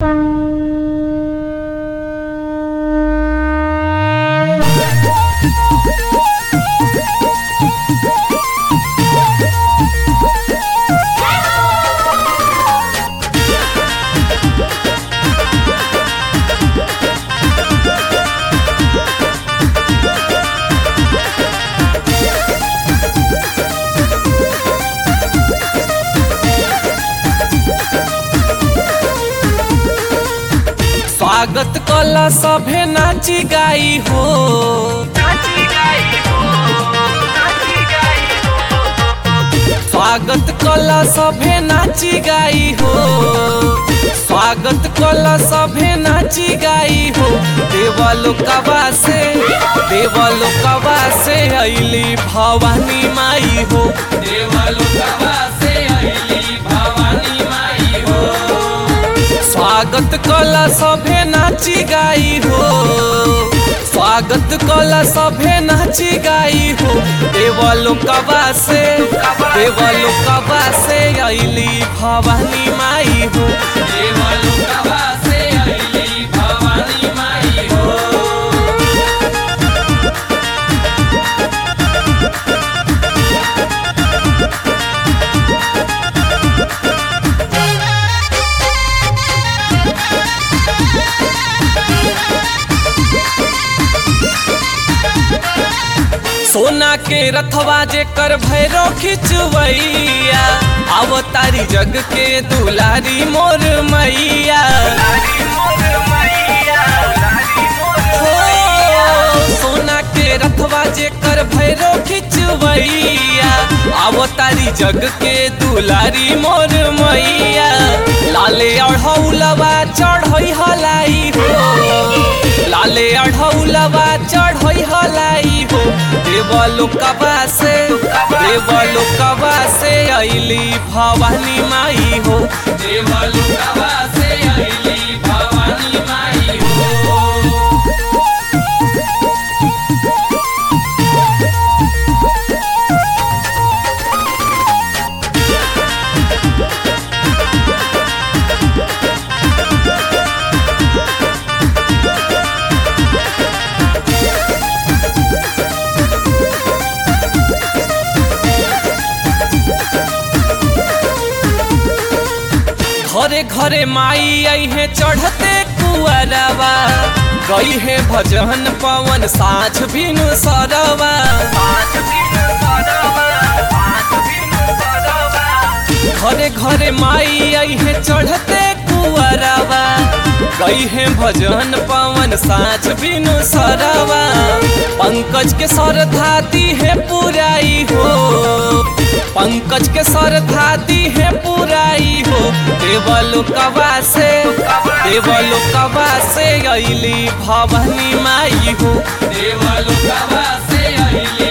स्वागत कला सभे नाची गाई हो स्वागत कला सभे नाची गाई हो स्वागत कला सभे नाची गाई हो देवलोकवा से देवलोकवा से अइली भवानी माई हो देवलोकवा से अइली भवानी माई हो स्वागत कला सभे नाची गाई हो स्वागत कला सभे नाची गाई हो देवलोकवा से देवलोकवा से अइली भवानी माई हो देवलोकवा से अइली भवानी माई हो सोना के रथवा जे कर भैरो खिचवैया अवतारी जग के दुलारी मोर मैया हो, सोना के रथवा जे कर भैरो खिचवैया अवतारी जग के दुलारी मोर मैया लाले अढ़ौलवा चढ़ई हलाई हो लाले अढ़ौलवा चढ़ई हलाई हो देवलोकवा से देवलोकवा से अइली भवानी माई हो देवलोकवा से अइली भवानी माई हो घरे घरे माई आई है चढ़ते कुआरवा गई है भजन पवन साझ बिनु सरवा घरे घरे माई आई है चढ़ते कुआरवा गई है भजन पवन साझ बिनु सरवा पंकज के सर धाती है पुराई हो पंकज के सर धाती है पुराई हो देवलोकवा से देवलोकवा से अइली भवानी माई हो देवलोकवा से अइली